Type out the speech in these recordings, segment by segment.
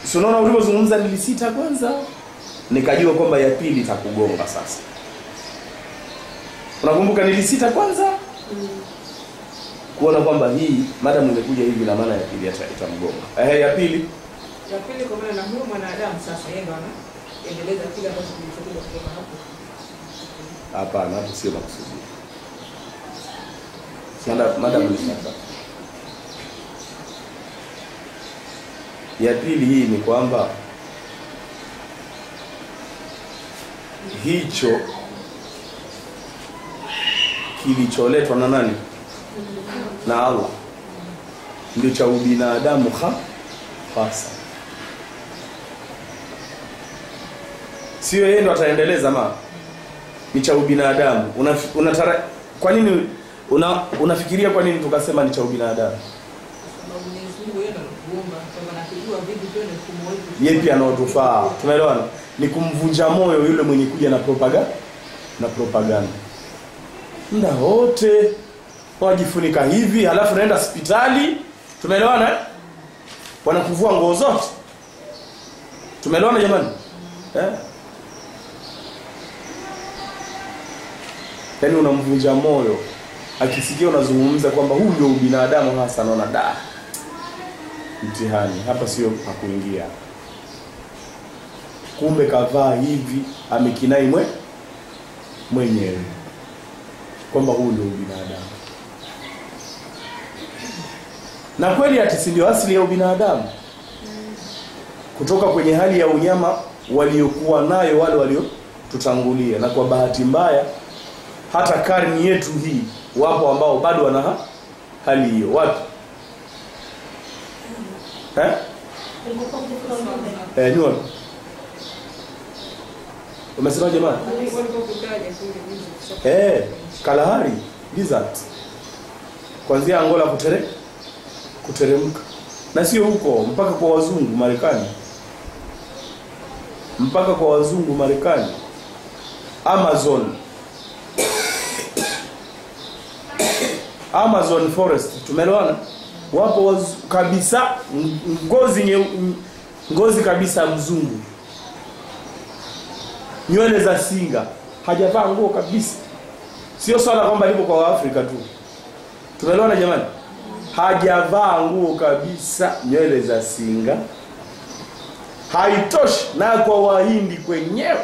si unaona ulivyozungumza nilisita kwanza nikajua kwamba ya pili itakugonga sasa unakumbuka nilisita kwanza kuona kwamba hii madamu imekuja hivi na maana ya pili ita- itamgonga ehe ya pili Ya pili kwa maana na huyo mwanadamu sasa yeye ndo anaendeleza kile ambacho kilichokuja kutoka hapo. hapana hapo sio makusudi Mada- madamu ni sasa ya pili hii ni kwamba hicho kilicholetwa na nani na Allah ndio cha ubinadamu ha hasa sio yeye ndo ataendeleza ma ni cha ubinadamu Unaf- unatara kwa nini una, unafikiria kwa nini tukasema ni cha ubinadamu Sababu Mwenyezi Mungu yeye ndo anatuumba kwamba nakijua vipi tuwe na mfumo wetu. yeye pia anaotufaa tumeelewana ni kumvunja moyo yule mwenye kuja na propaganda na propaganda muda wote wajifunika hivi halafu naenda hospitali tumeelewana eh? wanakuvua nguo zote tumeelewana jamani eh? yaani unamvunja moyo akisikia unazungumza kwamba huu ndio ubinadamu hasa anaona da mtihani hapa sio pakuingia kumbe kavaa hivi amekinai mwe mwenyewe kwamba huu ndio ubinadamu na kweli ati si ndio asili ya ubinadamu kutoka kwenye hali ya unyama waliokuwa nayo wale waliotutangulia na kwa bahati mbaya hata karni yetu hii wapo ambao bado wana ha- hali hiyo wapi eh? Eh, ni wapi? Umesema jamani? Walikuwa kutaja kule juzi. Eh, Kalahari desert. Kuanzia Angola kutere kuteremka. Na sio huko mpaka kwa wazungu Marekani. Mpaka kwa wazungu Marekani. Amazon. Amazon forest tumeelewana? Wapo wazu, kabisa ng- ngozi nye, ngozi kabisa mzungu. Nywele za singa, hajavaa nguo kabisa. Sio swala kwamba lipo kwa Waafrika tu. Tumeelewana jamani? Hajavaa nguo kabisa, nywele za singa. Haitoshi na kwa Wahindi kwenyewe.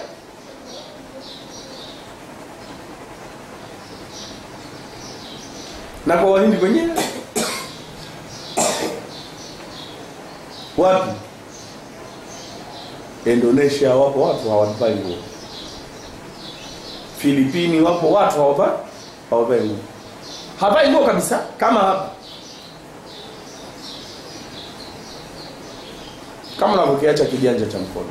Na kwa Wahindi kwenyewe. Wapi? Indonesia wapo watu hawavai nguo. Filipini wapo watu hawavai hawavai nguo. Havai nguo kabisa kama hapa. Kama unavyokiacha kiganja cha mkono.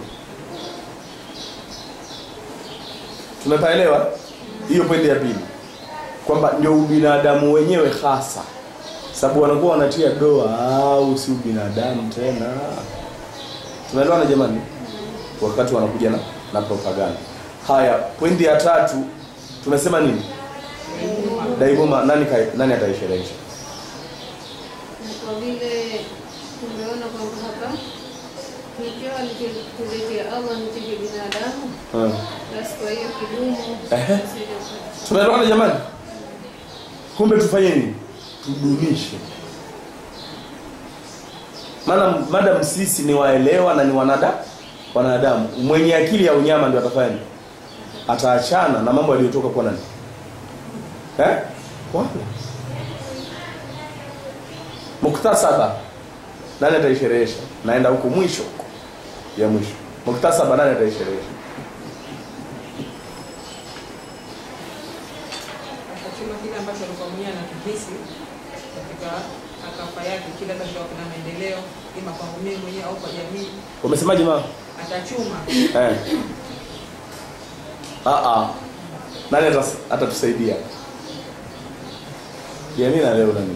Tumepaelewa? Hiyo pointi ya pili. Kwamba ndio ubinadamu wenyewe hasa. Sababu wanakuwa wanatia doa au si ubinadamu tena. Tunaelewana jamani? Wakati wanakuja na, na propaganda. Haya, pointi ya tatu tumesema nini? Daigoma nani kai, nani ataisherehesha? Na kwa vile tumeona kwamba hapa kikiwa alichotuletea Allah ni cha binadamu, Hmm. basi kwa hiyo kidumu Ehe. sije- Tunaelewana jamani? Kumbe tufanye nini? Tudumishe. Maana madam sisi ni waelewa na ni wanada wanadamu. Mwenye akili ya unyama ndio atafanya nini? Ataachana na mambo yaliyotoka kwa nani? Eh? Wala. Muktasaba. Nani ataisherehesha? Naenda huko mwisho huko. Ya mwisho. Muktasaba nani ataisherehesha? Akachuma kile ambacho alikuwa mwenyewe anakihisi katika akafa yake, kile ambacho kuna maendeleo ima kwangu mimi mwenyewe au kwa jamii, Umesemaje mama? atachuma Eh. Ah ah. Nani atas- atatusaidia? Jamii na leo nani?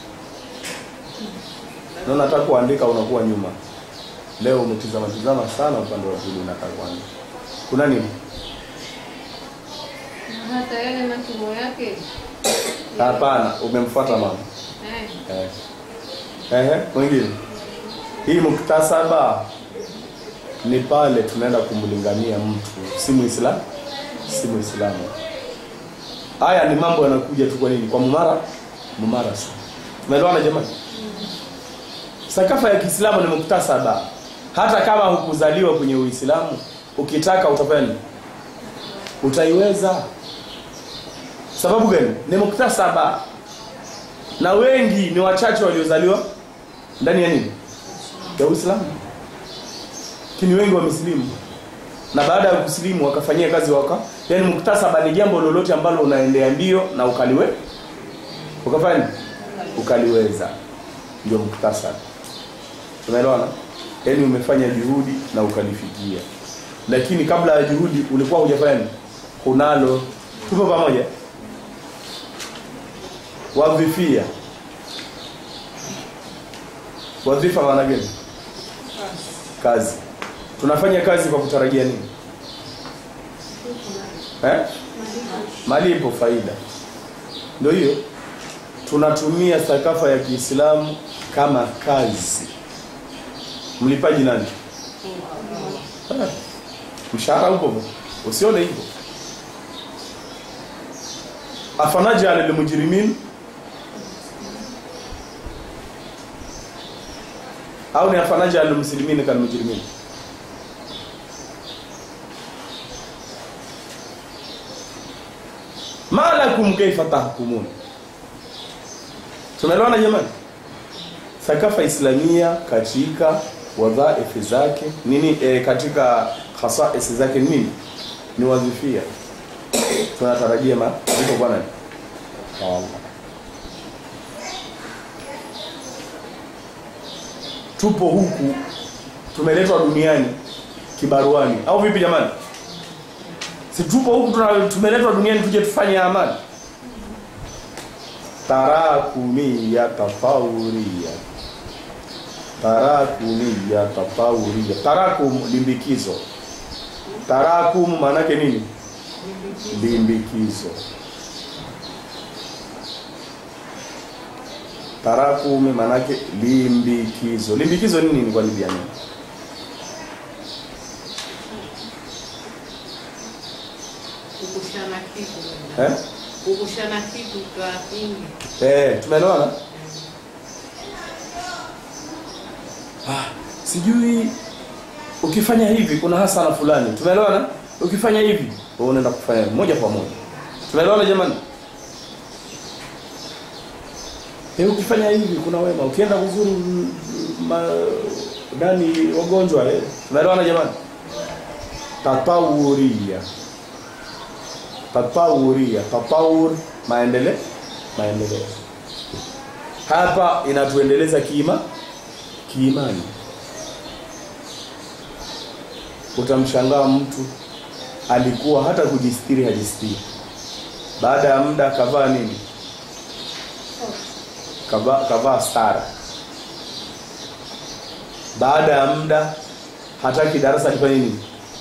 Naona hata kuandika unakuwa nyuma. Leo umetizama tizama sana upande wa pili unakaa kwanza. Kuna nini? na hata yale masomo yake Hapana, umemfuata mama. eh, Eh. Ehe, mwingine. Hii muktasaba ni pale tunaenda kumlingania mtu si muislamu si muislamu haya ni mambo yanakuja tu kwa nini kwa mumara mumarasa tumeelewana jamani sakafa ya kiislamu ni muktasaba hata kama hukuzaliwa kwenye uislamu ukitaka utafanya nini utaiweza sababu gani ni muktasaba na wengi ni wachache waliozaliwa ndani ya nini ya uislamu lakini wengi wamesilimu na baada ya kusilimu wakafanyia kazi waka yani muktasaba ni jambo lolote ambalo unaendea mbio na ukaliwe ukafanya nini? ukaliweza ndio muktasaba tunaelewana yani umefanya juhudi na ukalifikia lakini kabla ya juhudi ulikuwa hujafanya nini kunalo tupo pamoja wadhifia wadhifa maana gani kazi tunafanya kazi kwa kutarajia nini eh? malipo faida ndio hiyo tunatumia sakafa ya kiislamu kama kazi mlipaji nani Eh, mshahara upo usione hivyo afanajal lilmujrimin au ni afanajal lilmuslimin kalmujrimin ma lakum kaifa tahkumun tunaelewana jamani sakafa islamia katika wadhaifu zake nini e, katika khasais zake ni nini ni wadhifia tunatarajia malipo kwa nani Kwa Allah tupo huku tumeletwa duniani kibaruani au vipi jamani si tupo huku tuna- tumeletwa duniani tuje tufanye amali tarakumia tafauria tarakumia tafauria tarakum limbikizo tarakum maanake nini limbikizo tarakum maanake limbikizo limbikizo ni nini kwa libya nini kukushana kitu eh? kukushana kitu kwa kingi Eh, tumeelewana? Ah, sijui ukifanya hivi kuna hasara fulani. Tumeelewana? Ukifanya hivi wewe unaenda kufanya moja kwa moja. Tumeelewana jamani? Eh, ukifanya hivi kuna wema. Ukienda kuzuru mm, ma, nani wagonjwa eh. Tumeelewana jamani? Tatawuria. Tatawuria. Tatawur maendeleo maendeleo hapa inatuendeleza kiima kiimani utamshangaa mtu alikuwa hata kujistiri hajistiri baada ya muda kavaa nini kavaa kavaa stara baada ya muda hataki darasa lifanye nini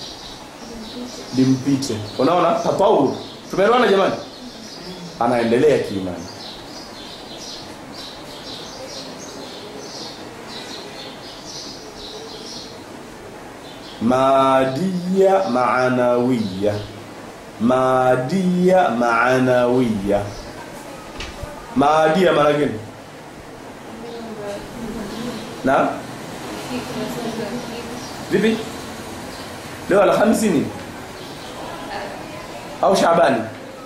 limpite unaona tapauru tumeelewana jamani anaendelea kiimani maadiya maanawiya maadiya maanawiya maadia maana gani na vipi leo alhamisi ni au shabani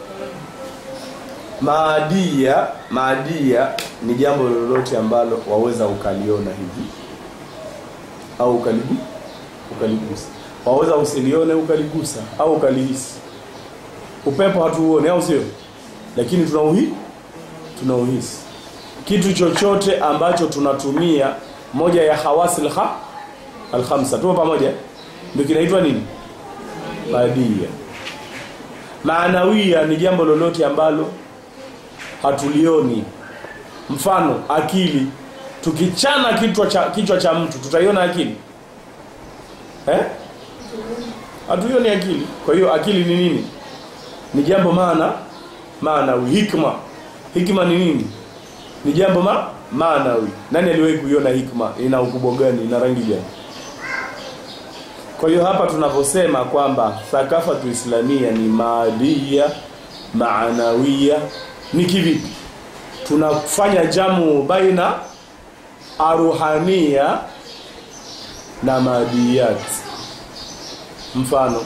maadia maadia ni jambo lolote ambalo waweza ukaliona hivi au ukaligu ukaligusa waweza usilione ukaligusa au ukalihisi upepo hatuuone au sio lakini tunauhi tunauhisi kitu chochote ambacho tunatumia moja ya hawasi alha alkhamsa tupo pamoja ndio kinaitwa nini maadia maanawia ni jambo lolote ambalo hatulioni mfano akili tukichana kichwa cha kichwa cha mtu tutaiona akili eh hatuioni akili kwa hiyo akili ni nini ni jambo maana maanawi hikma hikma ni nini ni jambo ma maanawi nani aliwahi kuiona hikma ina ukubwa gani ina rangi gani Kwa hiyo hapa tunaposema kwamba thakafatu islamia ni maadia maanawia ni kivipi? Tunafanya jamu baina aruhania na madiyat. Mfano,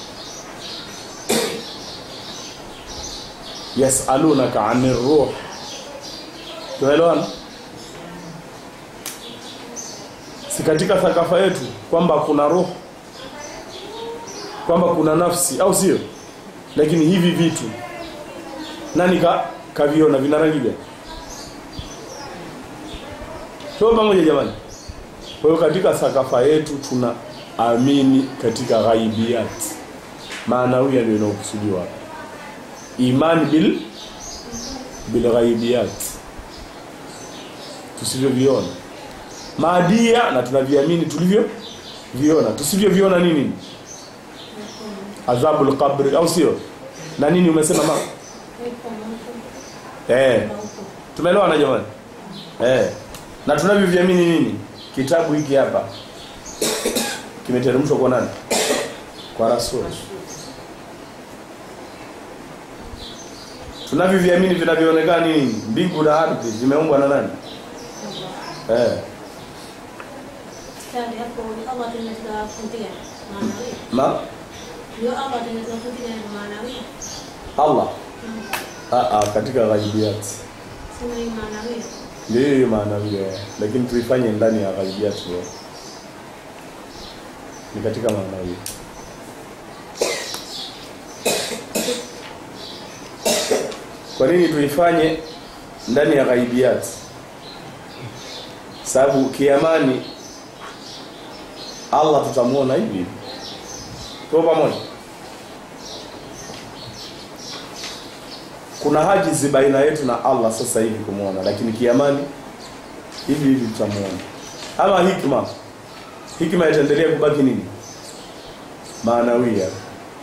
yasalunaka ani ruh, tuelewana? Si katika thakafa yetu kwamba kuna roho kwamba kuna nafsi au sio? Lakini hivi vitu nani ka kaviona vina rangi gani? Tuko pamoja jamani? Kwa hiyo katika thakafa yetu tuna amini katika ghaibiyat, maanawiya ndio inayokusudiwa hapa, imani bil bil ghaibiyat, tusivyoviona maadia, na tunaviamini tulivyo viona, tusivyoviona nini adhabul qabri au sio na nini umesema ma eh tumeelewana jamani eh na tunavyoviamini nini kitabu hiki hapa kimeteremshwa kwa nani kwa rasul tunavyoviamini vinavyoonekana nini mbingu na ardhi vimeumbwa na nani eh Ustadi, hapo ni Allah tunaweza kufundia maanawia. ma Ndio Allah tunaweza kufundia maanawia. Allah ah ah katika ghaibiyat Sema hii maanawia. ndio hiyo maana vile lakini tuifanye ndani ya ghaibiyat leo ni katika maana hiyo kwa nini tuifanye ndani ya ghaibiyat sababu kiamani Allah tutamuona hivi hivi kwa pamoja kuna hajizi baina yetu na Allah sasa hivi kumuona lakini kiamani hivi hivi tutamuona ama hikma hikma itaendelea kubaki nini maanawia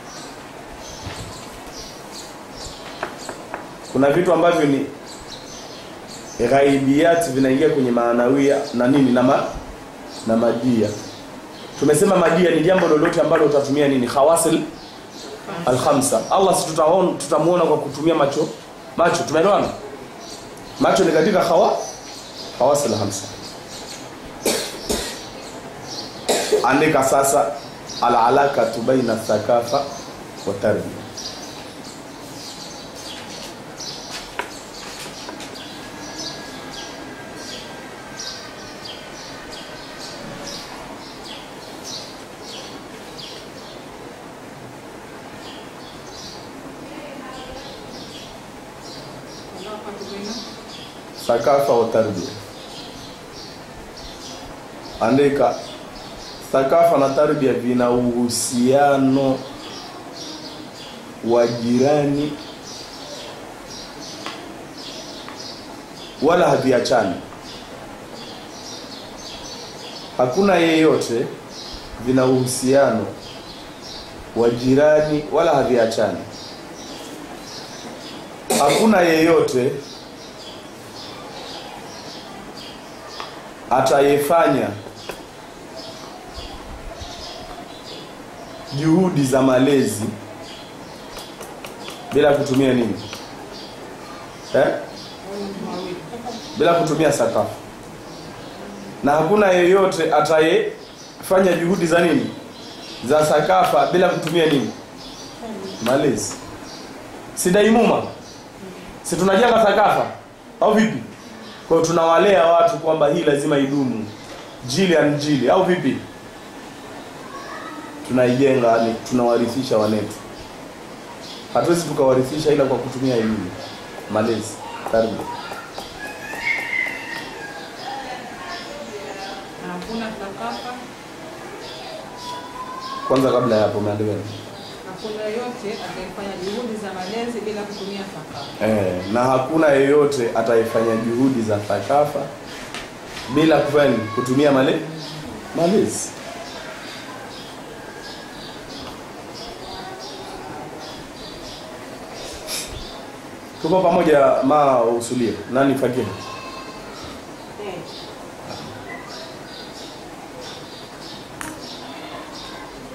kuna vitu ambavyo ni ghaibiyat vinaingia kwenye maanawia na nini na ma, na madia tumesema madia ni jambo lolote ambalo utatumia nini khawasil alkhamsa Allah si tutaona tutamuona kwa kutumia macho macho tumeelewana macho ni katika khawa khawasil alkhamsa andika sasa alalakatu baina thakafa wa tarbiya Alaqatu baina thakafa wa tarbiya andika thakafa na tarbiya vina uhusiano wa jirani wala haviachani hakuna yeyote vina uhusiano wa jirani wala haviachani hakuna yeyote atayefanya juhudi za malezi bila kutumia nini eh? au mtu mawili. bila kutumia sakafu na hakuna yeyote atayefanya juhudi za nini za sakafa bila kutumia nini malezi si daimuma si tunajenga sakafa au vipi kwa hiyo tunawalea watu kwamba hii lazima idumu jili an jili au vipi tunaijenga yani tunawarithisha wanetu hatuwezi tukawarithisha ila kwa kutumia elimu malezi tarbia Na hakuna thakafa, kwanza kabla ya hapo umeandika nini? hakuna yote atakayefanya juhudi za malezi bila kutumia thakafa. Eh, na hakuna yeyote atayefanya juhudi za thakafa bila kufanya nini? kutumia male malezi. Tuko pamoja ma usulie. Nani fakiri? Eh.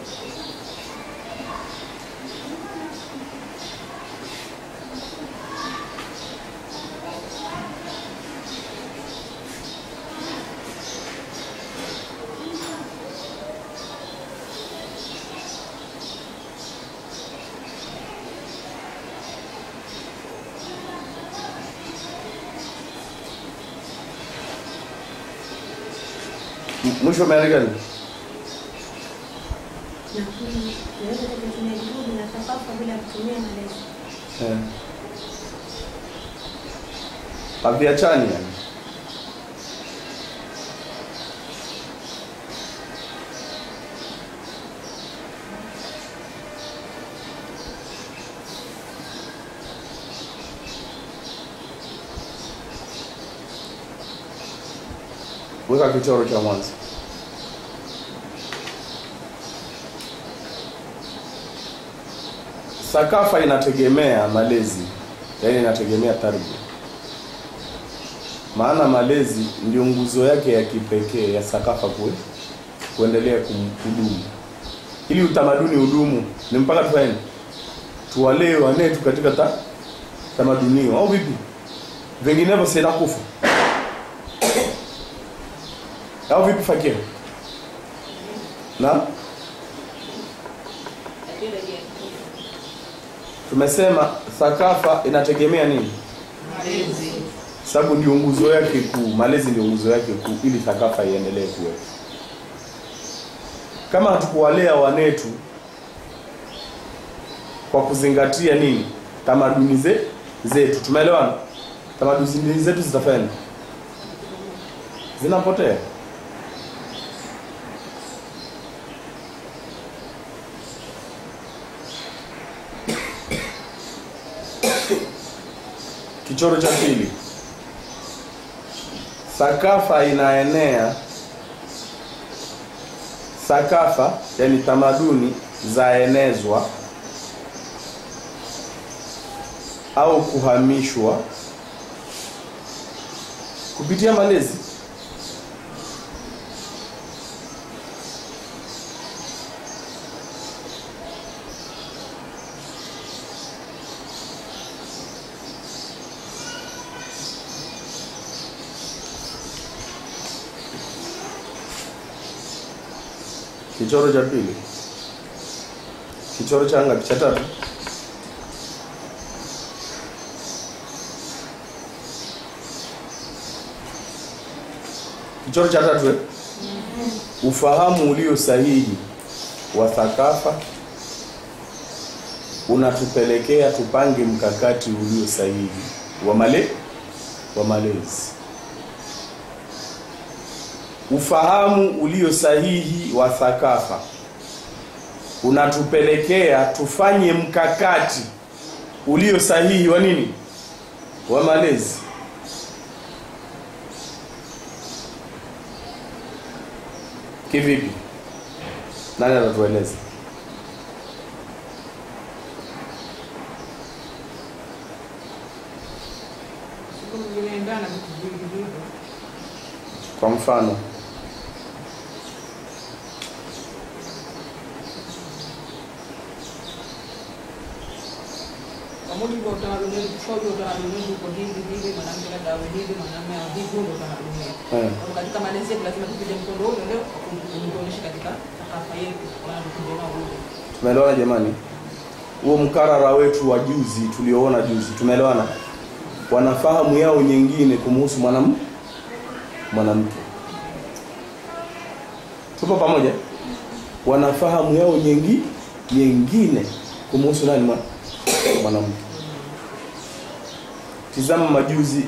mwisho umeandika nini Na hii yoyote kutumia juhudi na thakafa bila kutumia malezi. Eh. haviachani yani weka kichoro cha mwanzo sakafa inategemea malezi yaani inategemea tarbia maana malezi ndio nguzo yake ya kipekee ya sakafa kue kuendelea kum- kudumu ili utamaduni udumu ni mpaka tufanye nini? tuwalee wanetu katika ta, tamadunio au vipi vinginevyo sina kufa au vipi fakir na tumesema thakafa inategemea nini malezi sababu ndio nguzo yake kuu malezi ndio nguzo yake kuu ili thakafa iendelee kuwepo kama hatukuwalea wanetu kwa kuzingatia nini tamaduni ze, zetu tumeelewana tamaduni zetu zitafanya nini? zinapotea kichoro cha pili sakafa inaenea sakafa yani tamaduni zaenezwa au kuhamishwa kupitia malezi kichoro cha pili kichoro cha ngapi cha tatu kichoro cha tatu eh? ufahamu ulio sahihi wa thakafa unatupelekea tupange mkakati ulio sahihi wa male wa malezi ufahamu ulio sahihi wa thakafa unatupelekea tufanye mkakati ulio sahihi wa nini wa malezi kivipi nani atatueleza Siku vinaendana vitu vingi hivyo kwa mfano kwa mujibu wa utamaduni wetu tushauri utamaduni wetu uko hivi hivi mwanamke labda awe hivi mwanamume awe hivi huo ndio utamaduni wetu eh, Kwa katika malezi yetu lazima tupige mkondo ule ule kuonyesha katika thakafa yetu wanatukuja nao ule tumeelewana jamani huo mkarara wetu wa juzi tulioona juzi tumeelewana wanafahamu yao nyingine kumhusu mwanamke mwanamke tupo pamoja wanafahamu yao nyingi nyingine kumhusu nani mwa- mwanamke tizama majuzi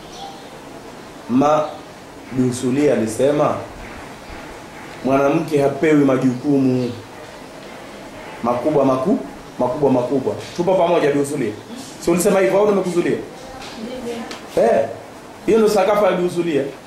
ma Dusulia alisema mwanamke hapewi majukumu makubwa maku makubwa makubwa tupo pamoja Dusulia si ulisema hivyo au nimekuzulia Ndivyo. eh hiyo ndio sakafa ya Dusulia